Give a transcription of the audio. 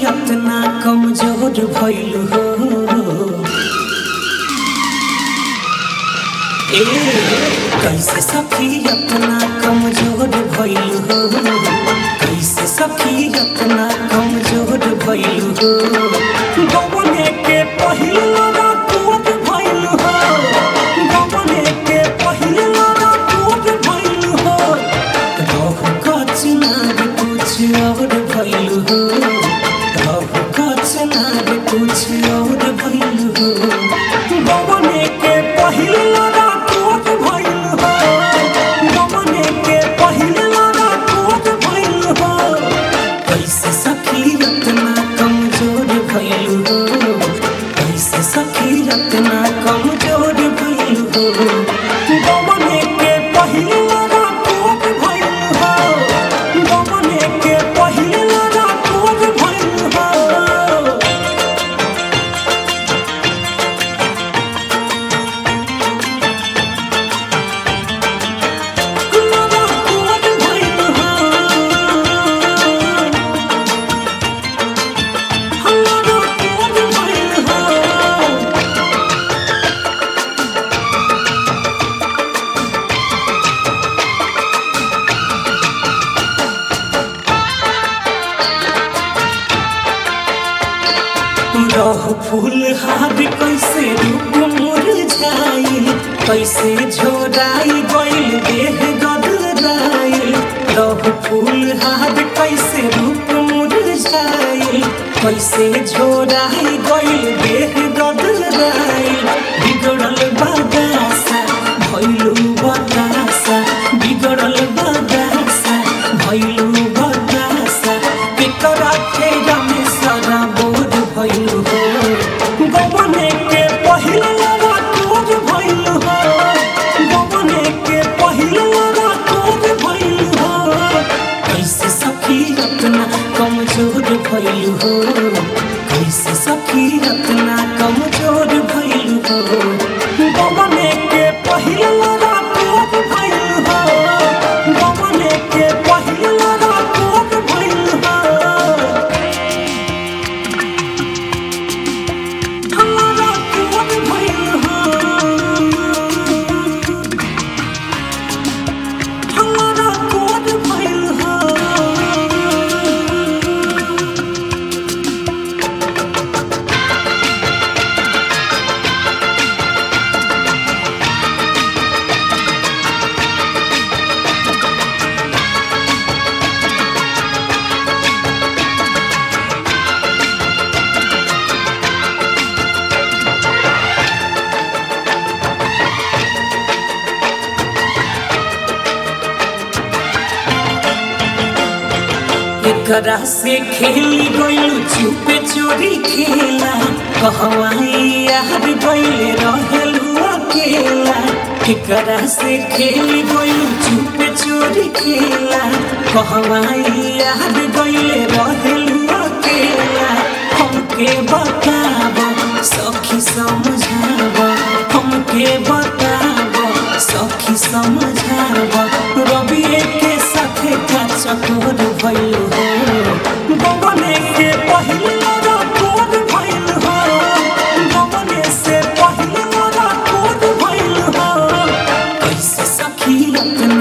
अपना कमजोर भइल हो ए कैसे सखी अपना कमजोर भइल हो कैसे सखी अपना कमजोर भइल हो गवने के पहिल रात भइल हो गवने के पहिल रात भइल हो रहु कचनार कुछ और भइल हो रहु कचनार कुछ और भइल हो गवने के पहिल रात भइल हो गवने के पहिल रात भइल हो कैसे सखी रत्ना कमजोर भइल हो कैसे सखी रत्ना कमजोर भइल हो गवने के पहिल रात भइल हो गवने के पहिल रात भइल हो रहु फूल हार कैसे रूप मुरझाई कैसे झोराई गइल देह गदराई रहु फूल हार कैसे रूप मुरझाई कैसे झोराई गइल देह गदराई बिगड़ल बदासा भइलु बतासा बिगड़ल बदासा भइलु बतासा केकरा फेरा में सारा बोझ भइल हो गवने के पहिल रात भइल हो गवने के पहिल रात भइल हो कैसे सखी रत्ना कमजोर भइल हो कैसे सखी रत्ना कमजोर भइल हो गवने के पहिल रात भइल हो गवने के पहिल रात भइल हो हमारा कोन भइल हो हमारा कोन भइल हो एकरा से खेली गइल चुपे चोरी खेला कहवाई यार गइल रहलू अकेला एकरा से खेली गइल चुपे चोरी खेला कहवाई यार गइल रहलू अकेला हमके बताब सखी समझाब हमके बताब सखी समझाब रबिए के साथे का चकोर भइल हो गवने के पहिल रात भइल हो गवने से पहिल रात भइल हो कैसे सखी रत्ना